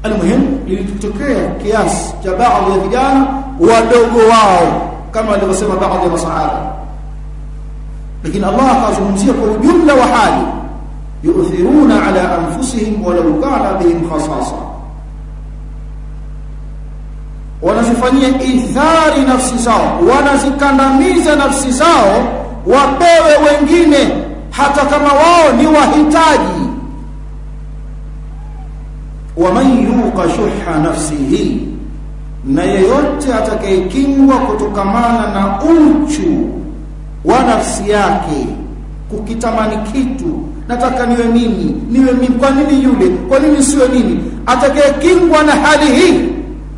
almuhim lilitokea kiasi cha baadhi ya vijana wadogo wao kama alivyosema baadhi ya masahaba lakini Allah akazungumzia kwa ujumla wa hali yu'thiruna ala anfusihim walau kana bihim khasasa wanazifanyia ithari nafsi zao wanazikandamiza nafsi zao wapewe wengine hata kama wao ni wahitaji waman yuqa shuha nafsihi na yeyote atakayekingwa kutokamana na uchu wa nafsi yake kukitamani kitu nataka niwe mimi niwe mimi kwa nini yule kwa nini siwe mimi atakayekingwa na hali hii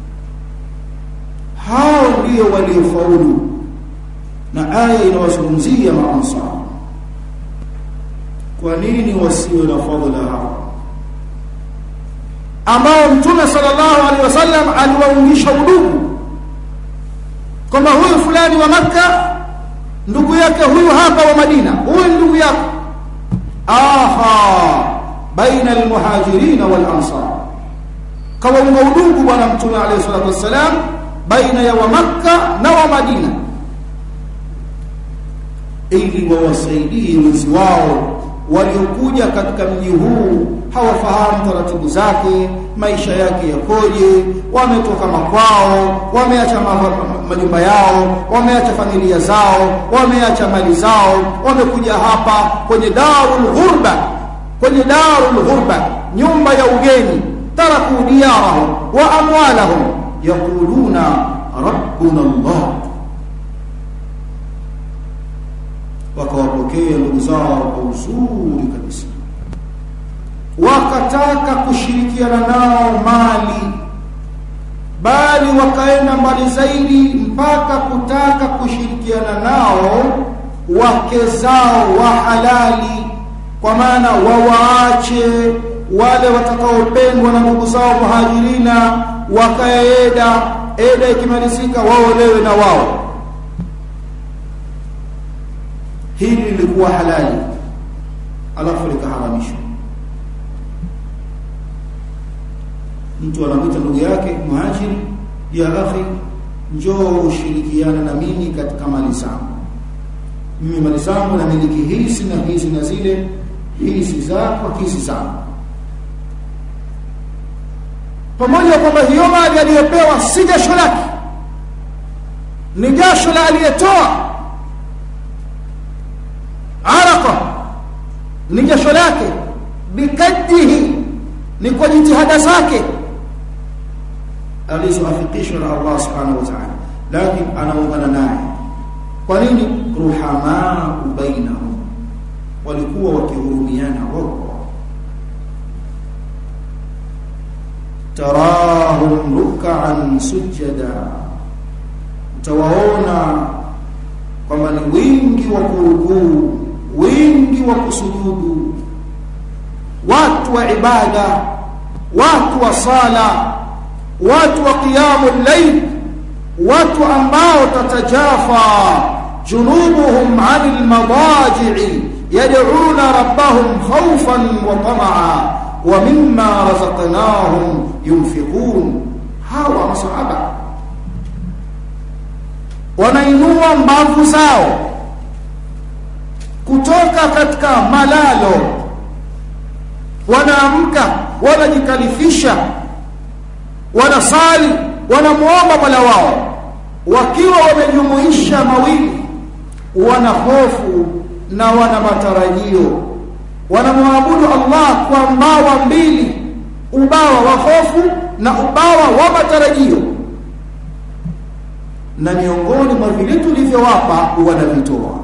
hao ndio waliofaulu na aya inawazungumzia maansar kwa nini wasiwe na fadhila hao ambao mtume sallallahu alaihi wasallam aliwaungisha udugu kwamba huyu fulani wa makka ndugu yake huyu hapa wa madina huyu ndugu yake aha baina almuhajirin wal ansar kawaunga udugu bwana mtume alayhi salatu wassalam baina ya wa makka na wa madina ili wawasaidie wenzi wao waliokuja katika mji huu hawafahamu taratibu zake maisha yake yakoje wametoka makwao wameacha majumba yao wameacha familia zao wameacha mali zao wamekuja hapa kwenye darul ghurba kwenye darul ghurba nyumba ya ugeni taraku diyarahum wa amwalahum yaquluna rabbuna allah wakawapokea ndugu zao kwa uzuri kabisa wakataka kushirikiana nao mali bali wakaenda mbali zaidi mpaka kutaka kushirikiana nao wake zao wa halali kwa maana wawaache wale watakaopendwa na ndugu zao muhajirina wakaeda eda ikimalizika waolewe na wao hili lilikuwa halali alafu likaharamishwa mtu anamwita ndugu yake muhajiri ya akhi njoo ushirikiana na mimi katika mali zangu mimi mali zangu na miliki hizi na hizi na zile hizi zako hizi zangu pamoja kwamba hiyo mali aliyopewa si jasho lake ni jasho la aliyetoa araqa ni jasho lake bikadihi ni kwa jitihada zake alizoafikishwa na Allah subhanahu wa ta'ala lakini anaungana naye kwa nini ruhamaa bainahum walikuwa wakihurumiana wao tarahum ruk'an sujada utawaona kwamba ni wingi wa kurukuu wingi wa kusujudu watu wa ibada watu wa sala watu wa qiyamul layl watu ambao tatajafa junubuhum 'anil madaji'i yad'una rabbahum khawfan wa tama'a wa mimma razaqnahum yunfiqun hawa masahaba wanainua mbavu zao kutoka katika malalo wanaamka wanajikalifisha wanasali wanamuomba Mola wao wakiwa wamejumuisha mawili wana hofu na wana matarajio wanamwabudu Allah kwa mbawa mbili ubawa wa hofu na ubawa wa matarajio na miongoni mwa vile tulivyowapa wanavitoa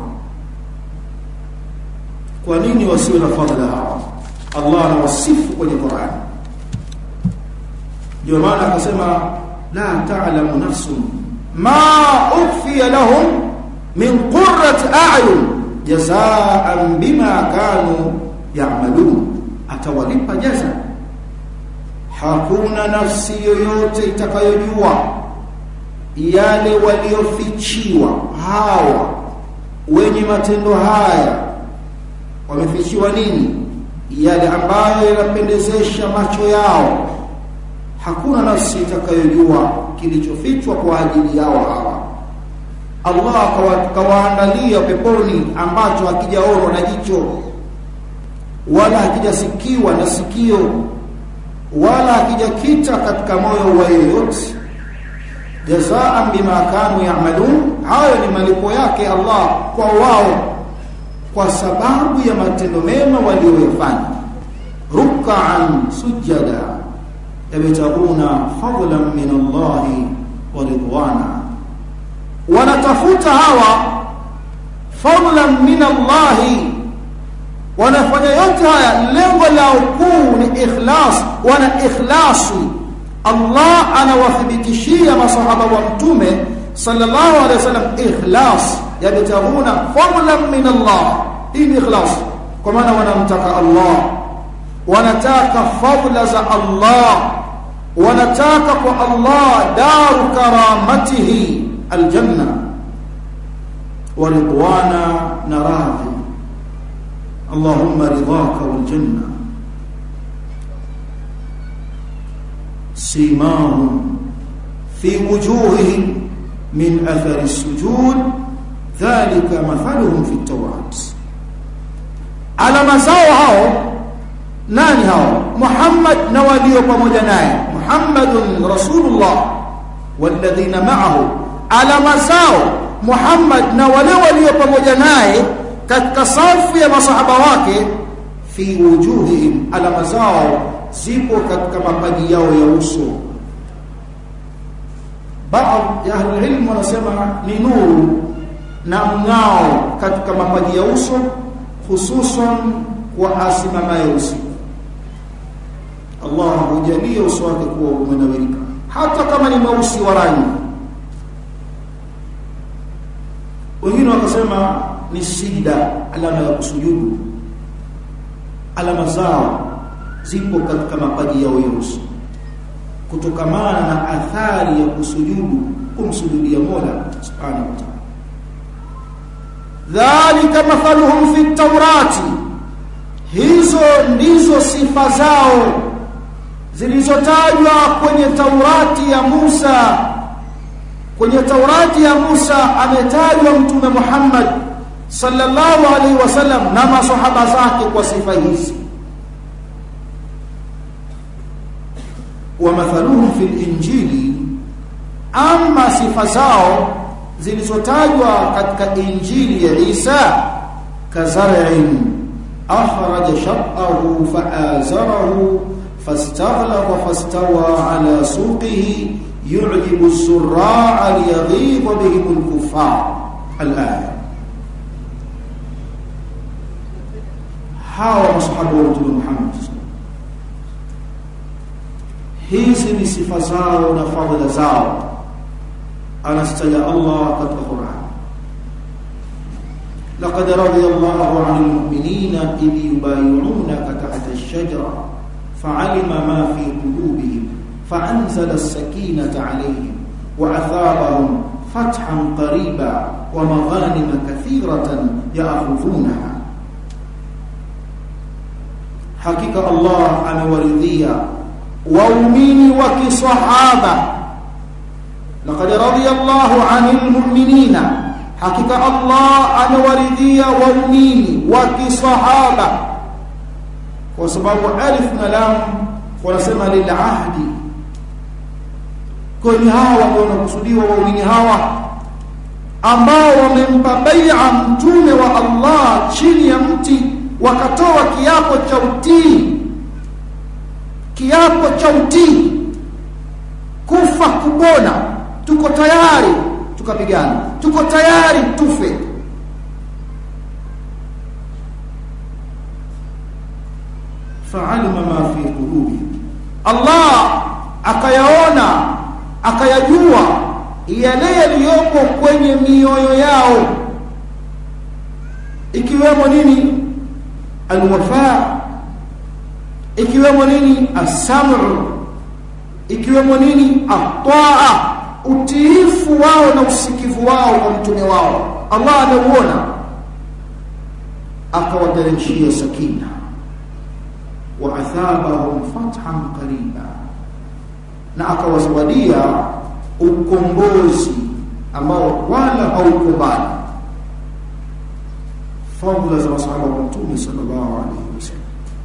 kwa nini wasiwe na fadhila hawa Allah anawasifu kwenye Qur'an ndio maana akasema la ta'lamu nafsun ma ukhfiya lahum min qurrati a'yun jazaan bima kanu ya'malun atawalipa jaza hakuna nafsi yoyote itakayojua yale waliofichiwa hawa wenye matendo haya wamefichiwa nini yale ambayo yanapendezesha macho yao hakuna nafsi itakayojua kilichofichwa kwa ajili yao hawa Allah kawaandalia peponi ambacho hakijaonwa na jicho wala hakijasikiwa na sikio wala hakijakita katika moyo wa yeyote jazaan bima kanu ya'malun hayo ni malipo yake Allah kwa wao kwa sababu ya matendo mema walioyafanya ruk'an sujada yabtaguna fadlan min Allah wa ridwana wanatafuta hawa fadlan min Allah wanafanya yote haya lengo lao kuu ni ikhlas wana ikhlasi Allah anawathibitishia masahaba wa mtume sallallahu alaihi wasallam ikhlas yabtaguna fadlan min Allah hii ni ikhlas kwa maana wanamtaka Allah wanataka fadla za Allah wanataka kwa Allah daru karamatihi aljanna wa ridwana na radhi Allahumma ridhaka wal janna simahum fi wujuhihim min athari sujud dhalika mathaluhum fi at-tawrat alama zao hao nani hao Muhammad na walio pamoja naye Muhammadun Rasulullah walladhina ma'ahu alama zao Muhammad na wale walio pamoja naye katika safu ya masahaba wake fi wujuhihim alama zao zipo katika mapaji yao ya uso baadhi ya ahli ilmu wanasema ni nuru na mng'ao katika mapaji ya uso hususan kwa asimamaye usiku Allah hujalia uso wake kuwa umenawirika hata kama ni mweusi wa rangi wengine wakasema ni sida alama ya kusujudu alama zao zipo katika mapaji yao ya uso kutokamana na athari ya kusujudu kumsujudia Mola subhanahu wa ta'ala dhalika mathaluhum fi tawrati hizo ndizo sifa zao zilizotajwa kwenye Taurati ya Musa kwenye Taurati ya Musa ametajwa mtume Muhammad sallallahu alaihi wasallam na masahaba zake kwa sifa hizi wa mathaluhum fil injili ama sifa zao zilizotajwa katika injili ya Isa kazar'in akhraja shaqahu fa'azarahu فاستغلظ فاستوى على سوقه يعجب الزراع ليغيظ بهم الكفار الآية hawa masahaba wa mtume Muhammad hizi ni sifa zao na fadhila zao anastaja Allah katika Qur'an لقد رضي الله عن المؤمنين إذ يبايعونك تحت الشجرة فعلم ما في قلوبهم فأنزل السكينة عليهم وأثابهم فتحا قريبا ومغانم كثيرة يأخذونها حقيقة الله أمورذية وأمين وكصحابة لقد رضي الله عن المؤمنين حقيقة الله أمورذية وأمين وكصحابة kwa sababu alif na lam wanasema lil ahdi kwani hawa ndio wanakusudiwa waumini hawa ambao wamempa bai'a mtume wa Allah chini ya mti wakatoa kiapo cha utii kiapo cha utii kufa kupona tuko tayari tukapigana tuko tayari tufe fa'alima ma fi qulubi Allah akayaona akayajua yale yaliyopo kwenye mioyo yao ikiwemo nini alwafa ikiwemo nini as-sam'u ikiwemo nini at-ta'a utiifu wao na usikivu wao kwa mtume wao Allah anauona akawateremshia sakina وأثابهم فتحا قريبا na akawazawadia ukombozi ambao wala haukumbali fadhila za masahaba wa mtume sallallahu alaihi wasallam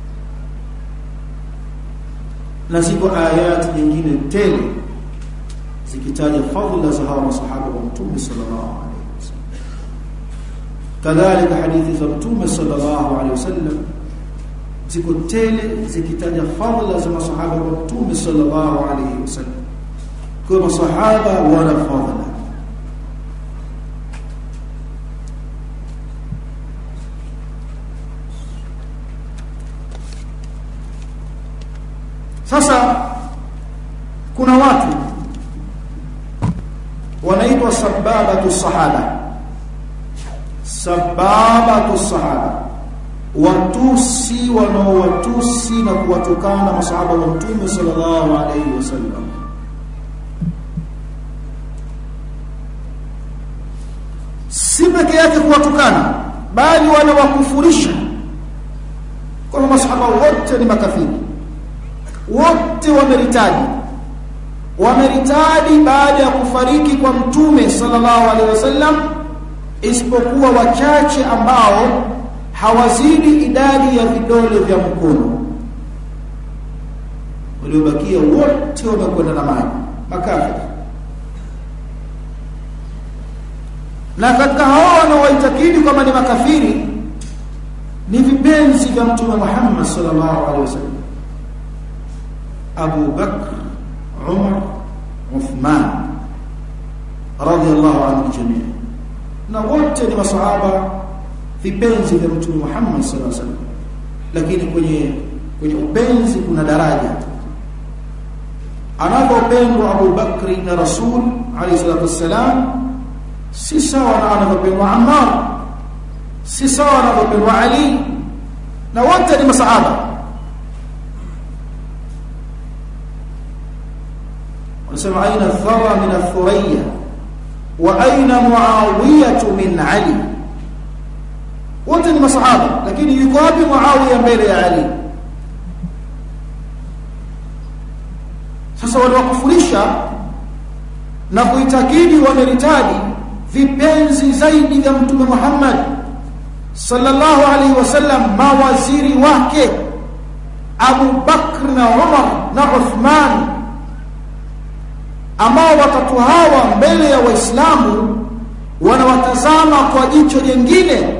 na ziko ayati nyingine tele zikitaja fadhila za hawa masahaba wa mtume sallallahu alaihi wasallam kadhalika hadithi za mtume sallallahu alaihi wasallam ziko tele zikitaja fadhila za masahaba wa mtume sallallahu alaihi wasallam kwa masahaba wana fadhila sasa kuna watu wanaitwa sababatu sahaba sababatu sahaba watusi wanaowatusi na kuwatukana masahaba wa mtume sallallahu alaihi wasallam si peke yake kuwatukana bali wanawakufurisha kwamba masahaba wote ni makafiri wote wameritadi wameritadi baada ya kufariki kwa mtume sallallahu alaihi wasallam isipokuwa wachache ambao hawazidi idadi ya vidole vya mkono waliobakia wote wamekwenda na maji makafiri na katika hao wanaoitakidi kwamba ni makafiri ni vipenzi vya mtume Muhammad sallallahu alaihi wasallam Abu Bakr Umar Uthman radiyallahu anhu jamii na wote ni masahaba vipenzi vya mtume Muhammad sallallahu alaihi wasallam lakini kwenye kwenye upenzi kuna daraja anapopendwa Abu Bakri na Rasul alayhi salatu wassalam si sawa na anavyopendwa Ammar si sawa na anavyopendwa Ali na wote ni masahaba wanasema aina thara min athuriya wa aina muawiyah min ali wote ni masahaba lakini yuko wapi muawiya mbele ya ali sasa waliwakufurisha na kuitakidi wameritadi vipenzi zaidi vya mtume Muhammad sallallahu alaihi wasallam mawaziri wake Abu Bakr na Umar na Uthman ambao watatu hawa mbele ya waislamu wanawatazama kwa jicho jingine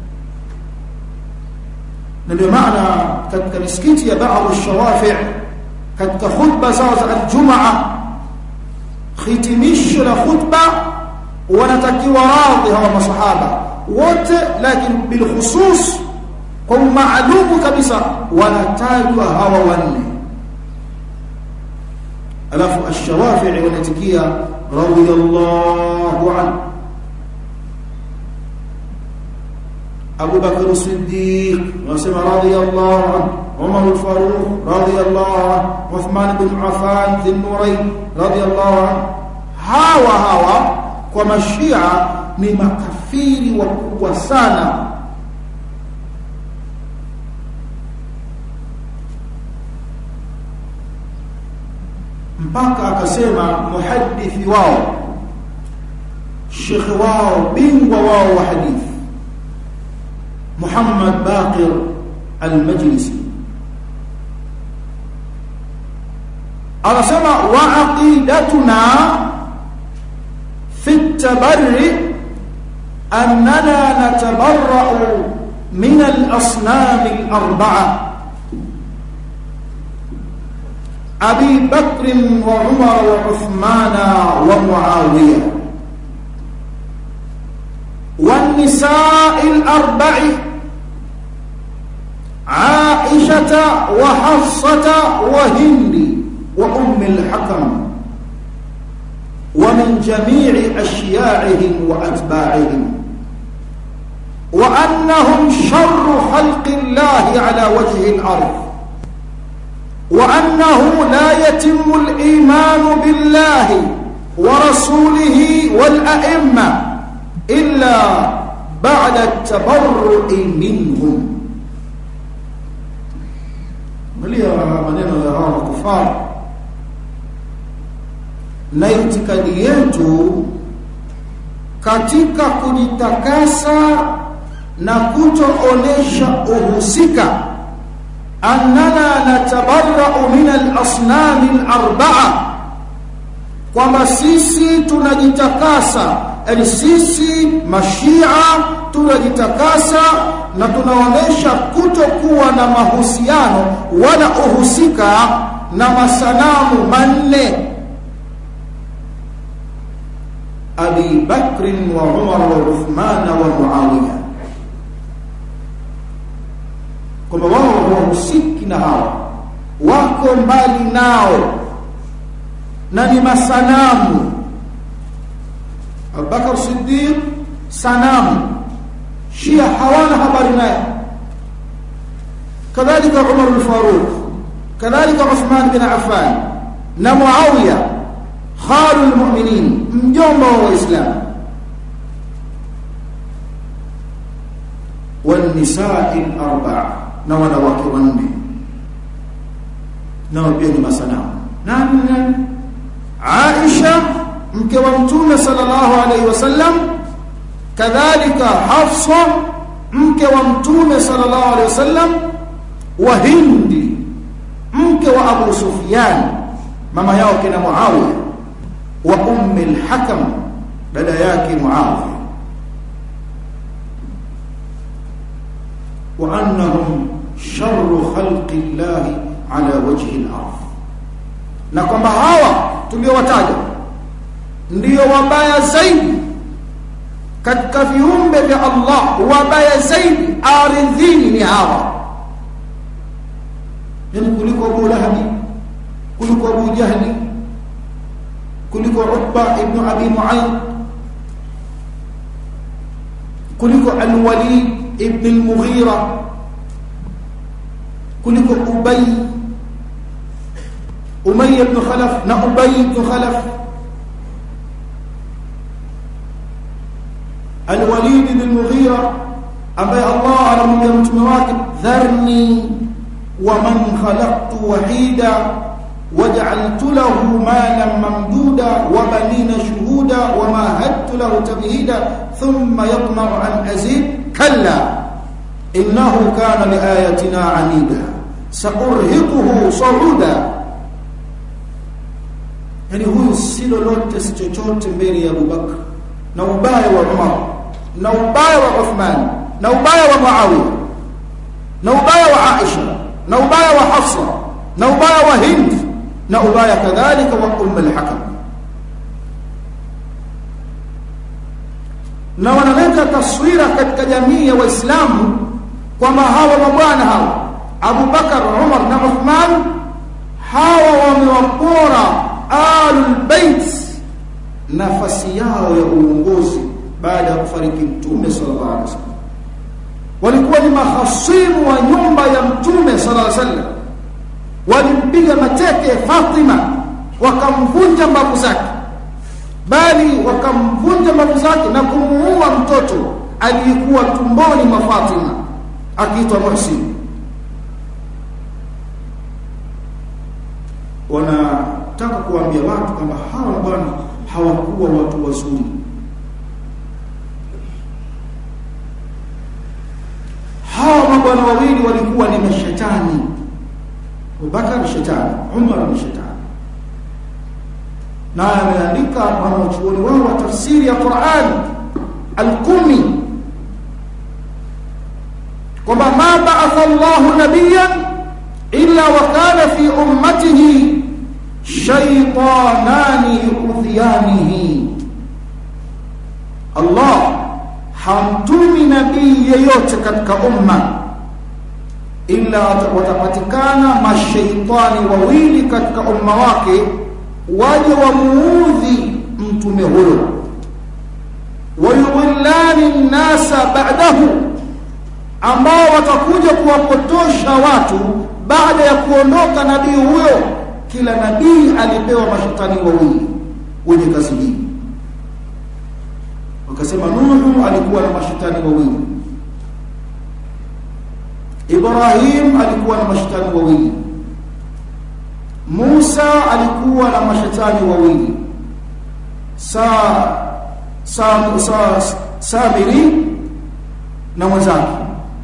na ndio maana katika misikiti ya baadhi shawafi katika khutba zao za aljumaa hitimisho la khutba wanatakiwa radhi hawa masahaba wote lakini bilkhusus kwa maalumu kabisa wanatajwa hawa wanne alafu ash-shawafi'i wanatikia radiyallahu anhu Abu Bakr as-Siddiq wasema radiyallahu anhu Umar al-Faruq radiyallahu anhu Uthman ibn Affan dhin-nurayn radiyallahu anhu hawa hawa kwa mashia ni makafiri wakubwa sana mpaka akasema muhaddithi wao shekhe wao bingwa wao wa hadithi Muhammad Baqir al-Majlisi anasema wa aqidatuna fi at-tabarri annana natabarra'u min al-asnam al-arba'a أبي بكر وعمر وعثمان ومعاوية والنساء الأربع عائشة وحفصة وهند وأم الحكم ومن جميع أشياعهم وأتباعهم وأنهم شر خلق الله على وجه الأرض وأنه لا يتم الإيمان بالله ورسوله والأئمة إلا بعد التبرؤ منهم angalia maneno ya hawa kufar na itikadi yetu katika kujitakasa na kutoonesha uhusika annana natabarra'u min al-asnam al-arba'a kwamba sisi tunajitakasa yani sisi mashia tunajitakasa na tunaonesha kutokuwa na mahusiano wala uhusika na masanamu manne Abi Bakr wa Umar wa Uthman wa Muawiya kwamba wao hawahusiki na hawa wako mbali nao na ni masanamu Abubakar Siddiq sanamu Shia hawana habari naye kadhalika Umar al-Faruq kadhalika Uthman bin Affan na Muawiya khalul mu'minin mjomba wa waislamu والنساء الاربع na wanawake wanne nao pia ni masanamu nani nani Aisha mke wa mtume sallallahu alaihi wasallam kadhalika Hafsa mke wa mtume sallallahu alaihi wasallam wa Hindi mke wa Abu Sufyan mama yao kina Muawiya wa ummi al-Hakam dada yake Muawiya wa annahum sharru khalqi Allah ala wajhi al-ardh na kwamba hawa tuliowataja ndio wabaya zaidi katika viumbe vya Allah wabaya zaidi ardhini ni hawa yani kuliko Abu Lahabi kuliko Abu Jahli kuliko Utba ibn Abi Mu'ayth kuliko Al-Walid ibn Al-Mughira kuliko Ubay Umayya ibn Khalaf na Ubay ibn Khalaf Al-Walid ibn Al-Mughira ambaye Allah anamwambia mtume wake dharni wa man khalaqtu wahida وجعلت له مالا ممدودا وبنين شهودا ومهدت له تمهيدا ثم يطمع أن أزيد كلا إنه كان لآياتنا عنيدا سأرهقه صعودا yani huyu si lolote si chochote mbele ya Abubakar na ubaya wa Umar na ubaya wa Uthman na ubaya wa Muawiya na ubaya wa Aisha na ubaya wa Hafsa na ubaya wa Hind na ubaya kadhalika wa Umm al-Hakam na wanaleta taswira katika jamii ya Waislamu kwamba hawa mabwana hawa Abu Bakar, Umar na Uthman hawa wamewapora alul bait nafasi yao ya uongozi baada ya kufariki mtume sallallahu alaihi wasallam walikuwa ni mahasimu wa nyumba ya mtume sallallahu alaihi wasallam walimpiga mateke Fatima wakamvunja mbavu zake bali wakamvunja mbavu zake na kumuua mtoto aliyekuwa tumboni mwa Fatima akiitwa Muhsin wanataka kuambia watu kwamba hawa bwana hawakuwa watu wazuri hawa mabwana wawili walikuwa ni mashetani Abubakar shetani Umar ni shetani na ameandika wanachuoni wao wa tafsiri ya Qur'an al-Qumi kwamba ma ba'atha Allahu nabiyyan illa wa kana fi ummatihi shaytanani yu'dhiyanihi Allah hamtumi nabii yeyote katika umma illa watapatikana mashaitani wawili katika umma wake waje wamuudhi mtume huyo wayudhillani nnasa ba'dahu ambao watakuja kuwapotosha watu baada ya kuondoka nabii huyo kila nabii alipewa mashetani wawili wenye kazi hii wakasema Nuhu alikuwa na mashetani wawili Ibrahim alikuwa na mashetani wawili Musa alikuwa na mashetani wawili sa sa, sa Samiri na mwenzake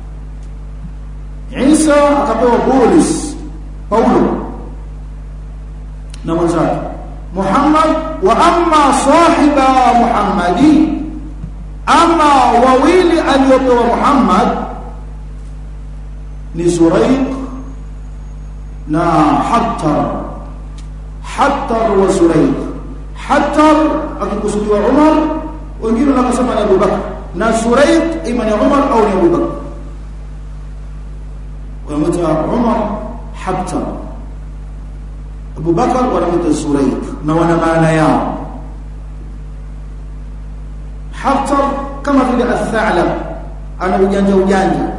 Isa akapewa Bulus Paulo na mwenzake Muhammad wa amma sahiba Muhammadi ama wawili aliopewa Muhammad ni Zuraiq na Hattar Hattar wa Zuraiq Hattar akikusudiwa Umar wengine wanasema ni Abu Bakar na Zuraiq ima ni Umar au ni Abu Bakar wanamuita Umar Hattar Abu Bakar wanamuita Zuraiq na wana maana yao Hattar kama vile Athalab ana ujanja ujanja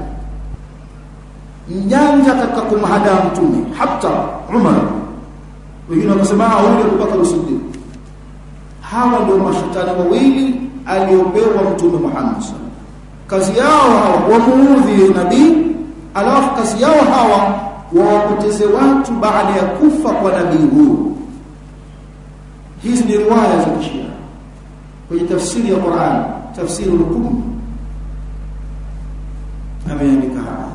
mjanja katika kumhada mtume Hattar Umar wengine wakasema huyu Abu Bakar Siddiq hawa ndio mashetani wawili aliopewa mtume Muhammad kazi yao hawa wamuudhi nabii alafu kazi yao hawa wawapoteze watu baada ya kufa kwa nabii huyu hizi ni riwaya za kishia kwenye tafsiri ya Qur'an tafsiri al-Qur'an ameandika haya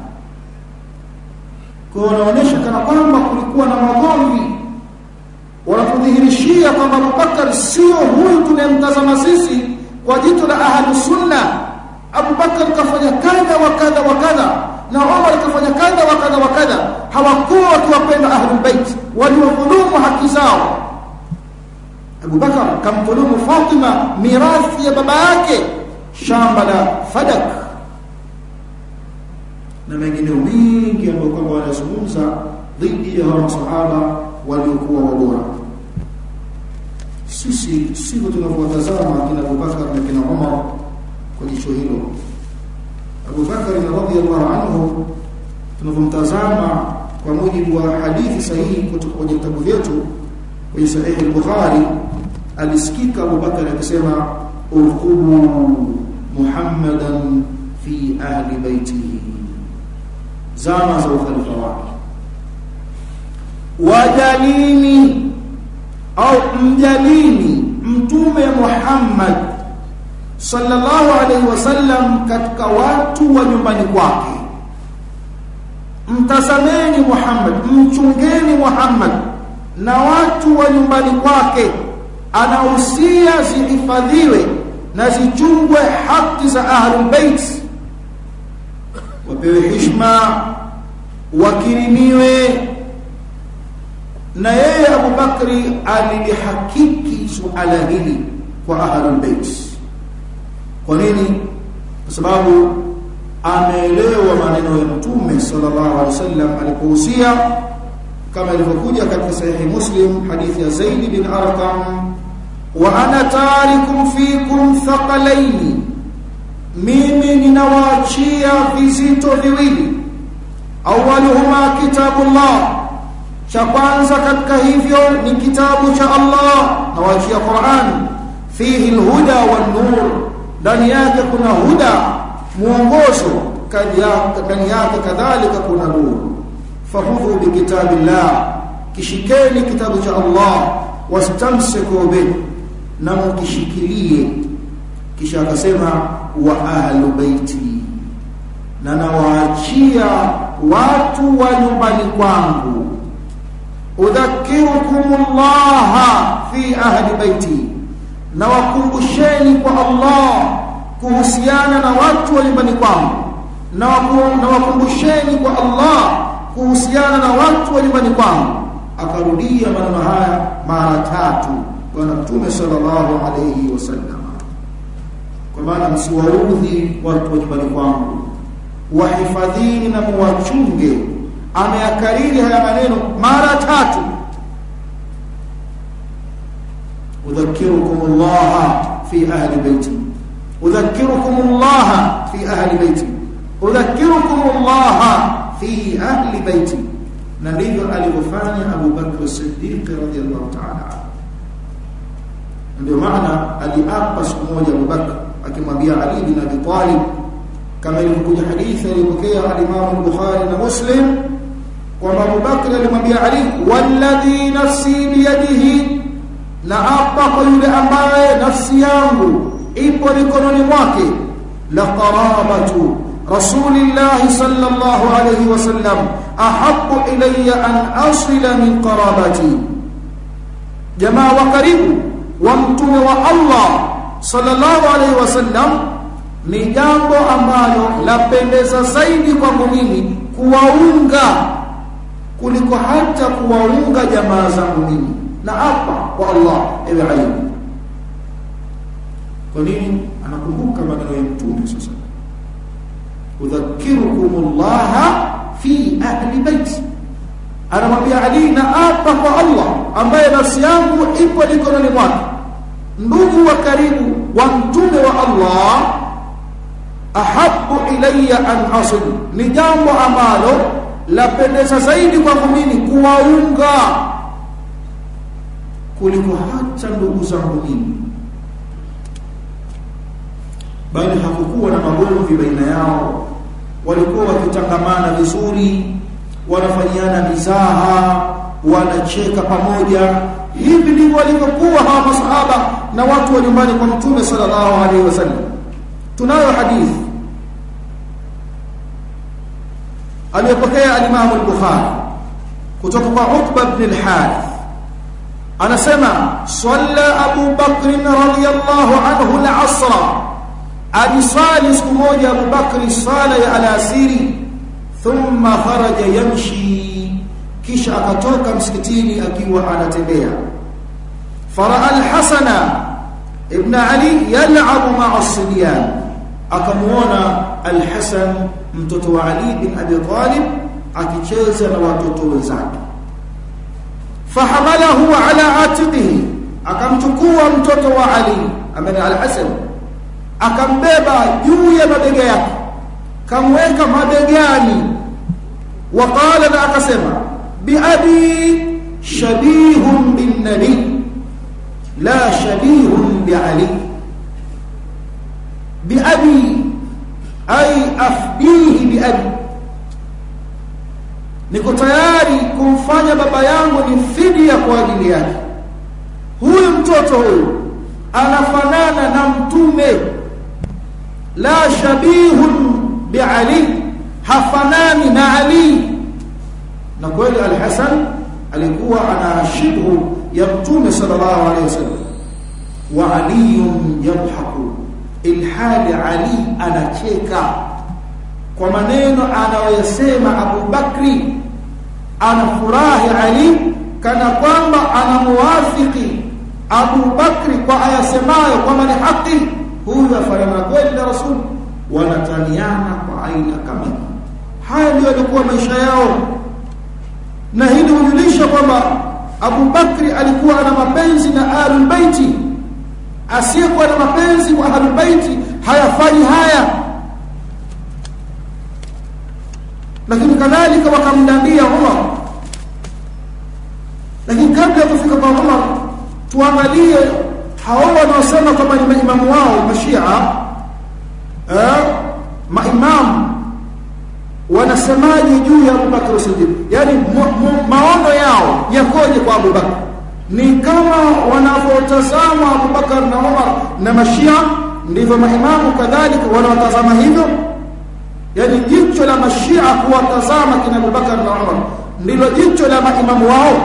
kwa wanaonyesha kana kwamba kulikuwa na magomvi wanapodhihirishia kwamba Abubakar sio huyu tunayemtazama sisi kwa jicho la ahlu sunna Abubakar kafanya kadha wa kadha wa kadha na Umar kafanya kadha wa kadha wa kadha hawakuwa wakiwapenda ahlul bait waliwadhulumu haki zao Abubakar kamdhulumu Fatima mirathi ya baba yake shamba la Fadak na mengineo mengi ambayo kwamba wanazungumza dhidi ya hawa masahaba waliokuwa wabora sisi sivyo tunavyowatazama kina Abubakar na kina Umar kwa jicho hilo Abubakar radhiyallahu anhu tunavyomtazama kwa mujibu wa hadithi sahihi kutoka kwenye vitabu vyetu kwenye sahihi al-Bukhari alisikika Abubakar akisema urqubu Muhammadan fi ahli baitihi zama za ukhalifa wake wajalini au mjalini mtume Muhammad sallallahu alaihi wasallam katika watu wa nyumbani kwake mtazameni Muhammad mchungeni Muhammad na watu wa nyumbani kwake anahusia zihifadhiwe na zichungwe haki za ahlul bait wapewe heshima wakirimiwe na yeye Abu Bakri alilihakiki suala hili kwa ahlul bait kwa nini kwa sababu ameelewa maneno ya mtume sallallahu alaihi wasallam alipohusia kama ilivyokuja katika sahihi muslim hadithi ya Zaid bin Arqam wa ana tarikum fikum thaqalaini mimi ninawaachia vizito viwili awaluhuma kitabullah cha kwanza katika hivyo ni kitabu cha Allah nawaachia Qur'an fihi alhuda wan nur ndani yake kuna huda muongozo ndani yake kadhalika kuna nuru fahudhu bikitabillah kishikeni kitabu cha Allah wastamsiku bih na mkishikilie kisha akasema wa ahlu baiti na nawaachia watu wa nyumbani kwangu udhakirukumullah fi ahli baiti na wakumbusheni kwa Allah kuhusiana na watu wa nyumbani kwangu na wakumbusheni kwa Allah kuhusiana na watu wa nyumbani kwangu akarudia maneno haya mara tatu bwana mtume sallallahu alayhi wasallam kwa maana msiwaudhi watu wa nyumbani kwangu wahifadhini na muwachunge ameyakariri haya maneno mara tatu udhakirukum Allah fi ahli baiti udhakirukum Allah fi ahli baiti udhakirukum Allah fi ahli baiti na ndivyo alivyofanya Abu Bakr Siddiq radhiyallahu ta'ala ndio maana aliapa siku moja Abu Bakr akimwambia Ali bin Abi Talib kama ilivyokuja hadithi iliyopokea al-Imam al-Bukhari na Muslim kwamba Abu Bakr alimwambia Ali walladhi nafsi biyadihi na na apa kwa yule ambaye nafsi yangu ipo mikononi mwake la qarabatu rasulillahi sallallahu alayhi wasallam ahabbu ilayya an asila min qarabati jamaa wa karibu wa mtume wa Allah sallallahu alayhi wasallam ni jambo ambalo lapendeza zaidi kwangu mimi kuwaunga kuliko hata kuwaunga jamaa zangu mimi na hapa kwa Allah ewe Ali kwa nini anakumbuka maneno ya mtume sasa udhakirukumullah fi ahli baiti anamwambia Ali na hapa kwa Allah ambaye nafsi yangu ipo mikononi mwake ndugu wa karibu wa mtume wa Allah ahabu ilayya an asil ni jambo ambalo lapendeza zaidi kwangu mimi kuwaunga kuliko hata ndugu zangu mimi bali hakukuwa na magomvi baina yao walikuwa wakitangamana vizuri wanafanyiana mizaha wanacheka pamoja hivi ndivyo walivyokuwa hawa masahaba na watu wa nyumbani kwa mtume sallallahu alaihi wasallam tunayo hadithi aliyopokea al-Imam al-Bukhari kutoka kwa Utba ibn al-Harith anasema salla Abu Bakr radhiyallahu anhu al-asra alisali siku moja Abu Bakr sala ya alasiri thumma kharaja yamshi kisha akatoka msikitini akiwa anatembea faraa al-Hasana ibn Ali yal'abu ma'a as-sibyan akamuona al-Hasan mtoto wa Ali bin Abi Talib akicheza na watoto wenzake fahamalahu ala atiqihi akamchukua mtoto wa Ali ambaye al-Hasan akambeba juu ya mabega yake kamweka mabegani waqala na akasema bi abi shabihun bin nabi la shabihun bi ali bi abi ay afdihi bi abi niko tayari kumfanya baba yangu ni fidia kwa ajili yake huyu mtoto huyu anafanana na mtume la shabihun bi ali hafanani na ali na kweli al-Hasan alikuwa ana shibhu ya mtume sallallahu alayhi wasallam wa ali yadhaku ilhali ali anacheka kwa maneno anayosema Abu Bakri anafurahi Ali kana kwamba anamuwafiki Abu Bakri kwa ayasemayo kwamba ni haki huyu afanana kweli na Rasul wanataniana kwa aina kama haya ndio yalikuwa maisha yao na hili hujulisha kwamba Abu Bakri alikuwa ana mapenzi na Ahlul Baiti asiyekuwa na mapenzi kwa Ahlul Baiti hayafanyi haya lakini kadhalika wakamdandia Umar lakini kabla ya kufika kwa Umar tuangalie hao wanaosema kwamba ni maimamu wao mashia eh maimamu wanasemaje juu ya Abu Bakr Siddiq yani maono yao yakoje kwa Abu Bakr ni kama wanavyotazama Abu Bakar na Umar na mashia ndivyo maimamu kadhalika wanawatazama hivyo yani jicho la mashia kuwatazama kina Abu Bakar na Umar ndilo jicho la maimamu wao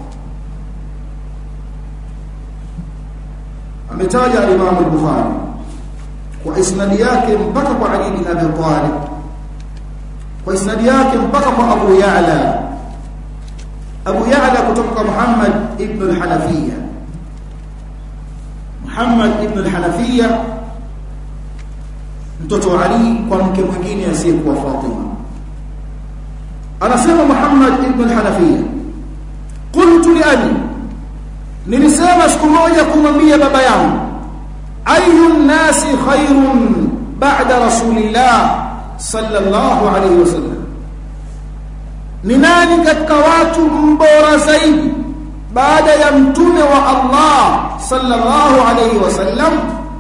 ametaja al-Imam al-Bukhari kwa isnadi yake mpaka kwa Ali bin Abi Talib kwa isnadi yake mpaka kwa Abu Ya'la Abu Ya'la kutoka kwa Muhammad ibn al-Hanafiya Muhammad ibn al-Hanafiya mtoto wa Ali kwa mke mwingine asiyekuwa Fatima anasema Muhammad ibn al-Hanafiya qultu li Ali nilisema siku moja kumwambia baba yangu ayu nasi khairun ba'da rasulillah sallallahu alayhi wasallam ni nani katika watu mbora zaidi baada ya mtume wa Allah sallallahu alayhi wasallam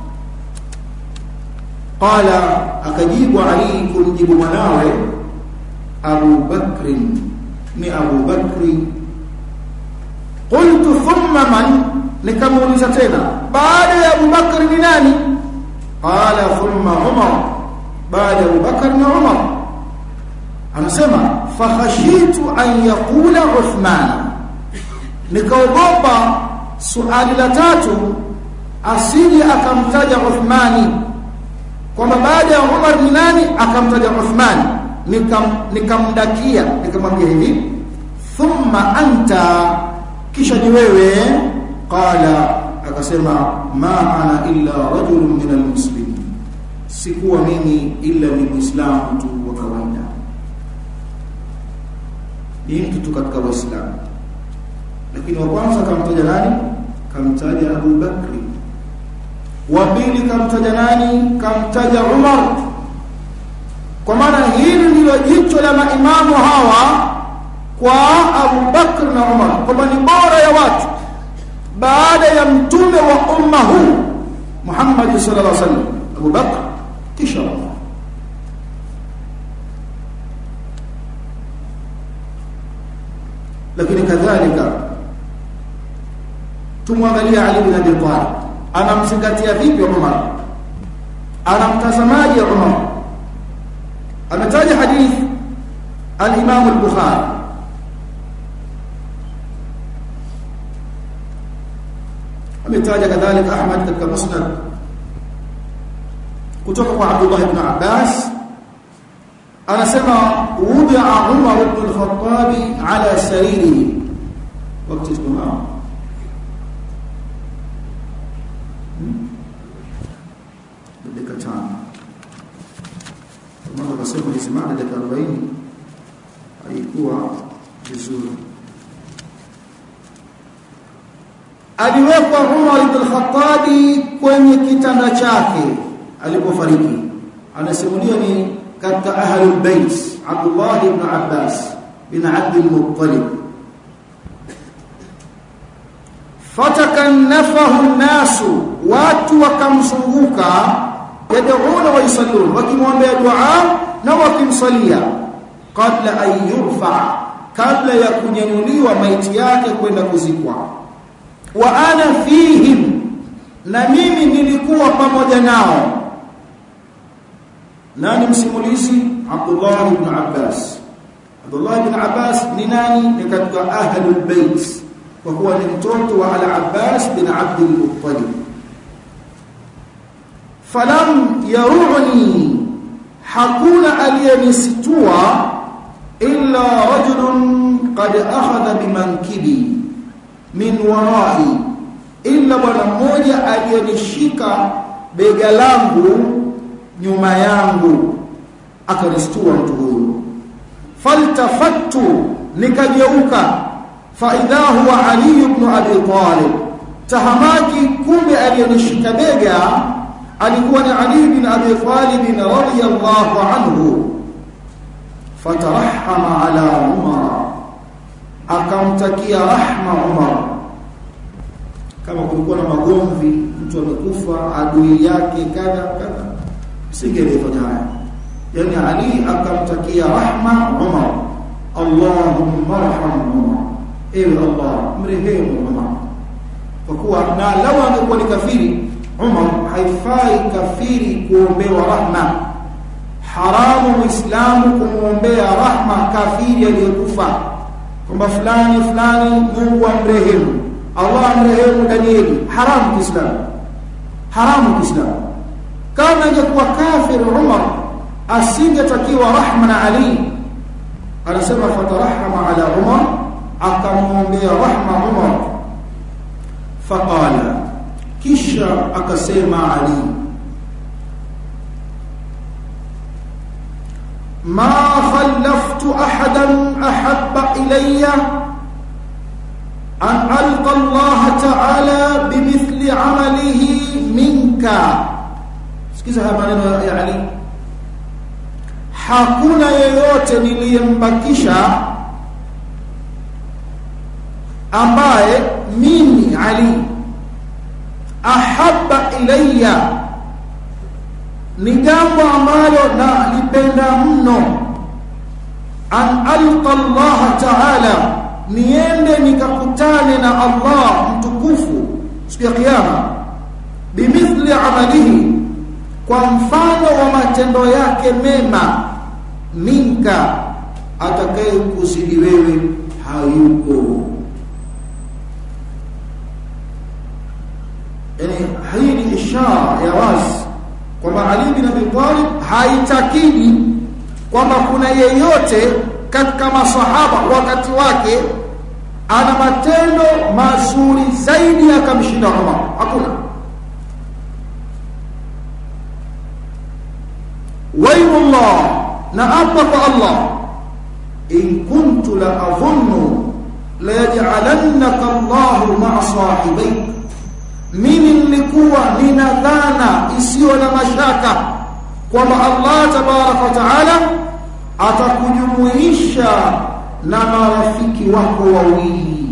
qala akajibu ali kumjibu mwanawe Abu Bakr ni Abu Bakri qultu thumma man nikamuuliza tena baada ya Abu Bakr ni nani qala thumma Umar baada ya Abu Bakr ni Umar anasema fakhashitu an yaqula Uthman nikaogopa suali la tatu asije akamtaja Uthmani kwamba baada ya Umar ni nani akamtaja Uthman nikam nikamdakia nikamwambia hivi thumma anta kisha ni wewe qala akasema ma ana illa rajulun min almuslimin sikuwa mimi illa ni muislamu tu wa kawaida ni mtu tu katika waislamu lakini wa kwanza kamtaja nani kamtaja Abu Bakri wa pili kamtaja nani kamtaja Umar kwa maana hili ndilo jicho la maimamu hawa kwa Abu Bakr na Umar kwamba ni bora ya watu baada ya mtume wa umma huu Muhammad sallallahu alaihi wasallam Abu Bakr kisha Umar lakini kadhalika tumwangalia Ali bin Abi Talib anamzingatia vipi Umar anamtazamaje Umar ametaja hadith al-Imam al-Bukhari ametaja kadhalika Ahmad katika Musnad kutoka kwa Abdullah ibn Abbas anasema wudi'a Umar ibn al-Khattab ala saririhi wakati tunaona dakika tano kama tukasema hizi mada dakika 40 haikuwa vizuri aliwekwa Umar ibn al-Khattab kwenye kitanda chake alipofariki anasimulia ni katika ahlul bait Abdullah ibn Abbas bin Abd al-Muttalib fatakannafahu nasu watu wakamzunguka yad'una wa yusallun wakimwombea dua na wakimsalia kabla an yurfa kabla ya kunyanyuliwa maiti yake kwenda kuzikwa wa ana fihim na mimi nilikuwa pamoja nao nani msimulizi Abdullah ibn Abbas Abdullah ibn Abbas ni nani ni katika ahlul bait kwa kuwa ni mtoto wa al-Abbas bin Abd al-Muttalib falam yaruni hakuna aliyenisitua illa rajulun qad akhadha bimankibi min warai illa bwana mmoja aliyenishika bega langu nyuma yangu akanistua mtu huyo faltafattu nikageuka fa idha huwa ali ibn abi talib tahamaki kumbe aliyenishika bega alikuwa ni ali ibn abi talib radiyallahu anhu fatarahama ala umar akamtakia rahma umar kama kulikuwa na magomvi mtu amekufa adui yake kadha kadha singelifanya haya yani ali akamtakia rahma umar allahumma arham umar ewe allah mrehemu umar kwa kuwa na lau angekuwa ni kafiri umar haifai kafiri kuombewa rahma haramu muislamu kumwombea rahma kafiri aliyekufa kwamba fulani fulani mungu amrehemu allah amrehemu danieli haramu kiislamu haramu kiislamu kama ingekuwa kafir Umar asingetakiwa rahma na Ali anasema fatarahama ala Umar akamwombea rahma Umar faqala kisha akasema Ali ma khallaftu ahadan ahabba ilayya an alqa Allah ta'ala bimithli amalihi minka sikiza haya maneno ya Ali hakuna yeyote niliyembakisha ambaye mimi Ali ahabba ilayya ni jambo ambalo nalipenda mno an alqa Allah ta'ala niende nikakutane na Allah mtukufu siku ya kiyama bimithli amalihi kwa mfano wa matendo yake mema minka atakaye kuzidi wewe hayupo yani hii ni ishara ya wazi kwamba Ali bin Abi Talib haitakidi kwamba kuna yeyote katika masahaba wakati wake ana matendo mazuri zaidi akamshinda Umar hakuna waymullah na apa kwa Allah in kuntu la adhunnu la yaj'alannaka Allah ma'a sahibayk mimi nilikuwa nina dhana isiyo na mashaka kwamba Allah tabaraka wa taala atakujumuisha na marafiki wako wawili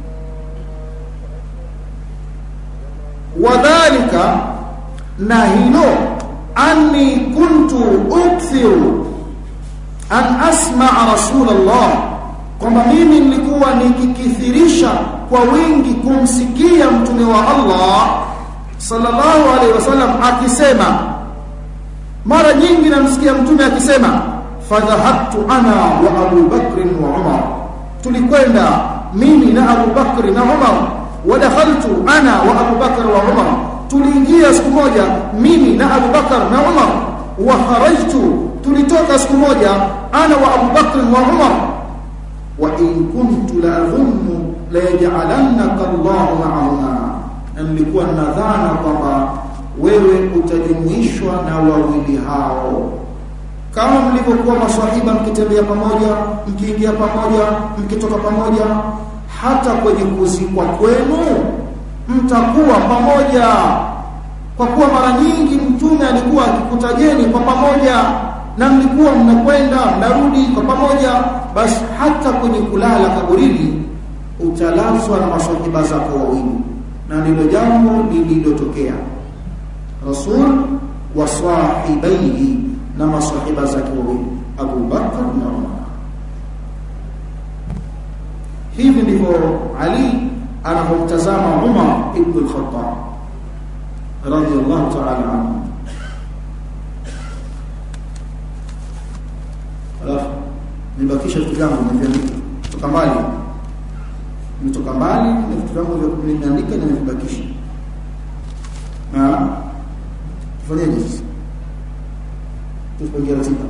wadhalika na hilo anni kuntu ukthiru an asma'a rasulullah kwamba mimi nilikuwa nikikithirisha kwa wingi kumsikia mtume wa Allah sallallahu alaihi wasallam akisema mara nyingi namsikia mtume akisema fadhahabtu ana wa Abu Bakr wa Umar tulikwenda mimi na Abu Bakr na Umar wadakhaltu ana wa Abu Bakr wa Umar tuliingia siku moja mimi na Abu Bakr na Umar wa kharajtu tulitoka siku moja ana wa Abu Bakr wa Umar wa in kuntu la adhunnu la yaj'alannaka Allah ma'ahuma na nilikuwa nadhana kwamba wewe utajumuishwa na wawili hao kama mlivyokuwa maswahiba mkitembea pamoja mkiingia pamoja mkitoka pamoja hata kwenye kuzikwa kwenu mtakuwa pamoja kwa kuwa mara nyingi mtume alikuwa akikutajeni kwa pamoja na mlikuwa mnakwenda mnarudi kwa pamoja basi hata kwenye kulala kaburini utalazwa na maswahiba zako wawili na ndilo jambo lililotokea rasul wa sahibaihi na masahiba zake wawili Abu Bakar na Umar hivi ndivyo Ali anapomtazama Umar ibn al-Khattab radiyallahu ta'ala anhu alafu nibakisha vitu vyangu nimeviandika kutoka mbali nimetoka mbali na vitu vyangu vya kuandika na nimevibakisha na tufanyeje sasa tupangie ratiba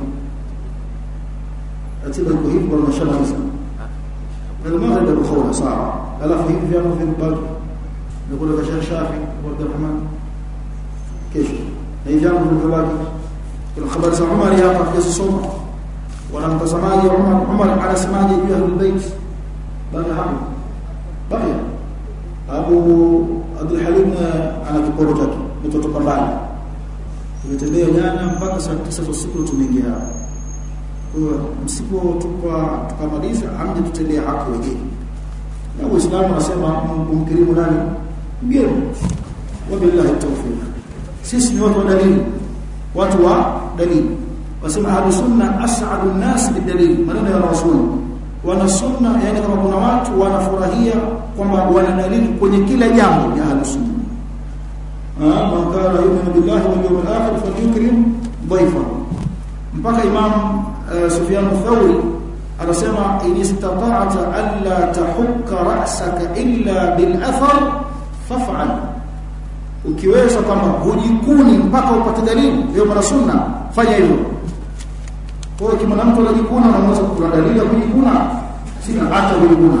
ratiba iko hivi kwa mashallah المغرب الخولة صعب alafu hivi vyangu vimebaki nakula kasha shafi wa Abdurrahman kesho na hivi vyangu vimebaki kuna habari za Umar hapa kuzisoma wana mtazamaji Umar Umar anasemaje juu ya Ahlul bali hapo bali Abu Abdul Halim ana kiporo chake mtoto pambani tumetembea jana mpaka saa 9 za usiku tumeingia kwa msipotupa tukamaliza amje tutendea haki wengine na Uislamu unasema kumkirimu nani mgeni wabillahi tawfiq sisi ni watu wa dalili watu wa dalili wasema ahlu sunna as'adu an-nas bidalil maneno ya rasul wana sunna yani kama kuna watu wanafurahia kwamba wana dalili kwenye kila jambo ya ahlu sunna ah man kana yu'minu billahi wal yawmil akhir falyukrim dhayfahu mpaka imam uh, Sufyan Thawri anasema in istata'ta alla tahukka ra'saka illa bil athar faf'al ukiweza kama hujikuni mpaka upate dalili hiyo mara sunna fanya hivyo kwa hiyo kama mtu anajikuna na mwanzo kuna dalili ya kujikuna sina hata kujikuna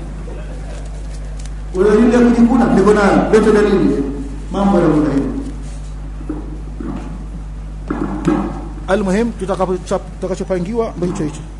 wewe dalili ya kujikuna niko nayo lete dalili mambo ya hivyo almuhim tutakapopangiwa ndio hicho hicho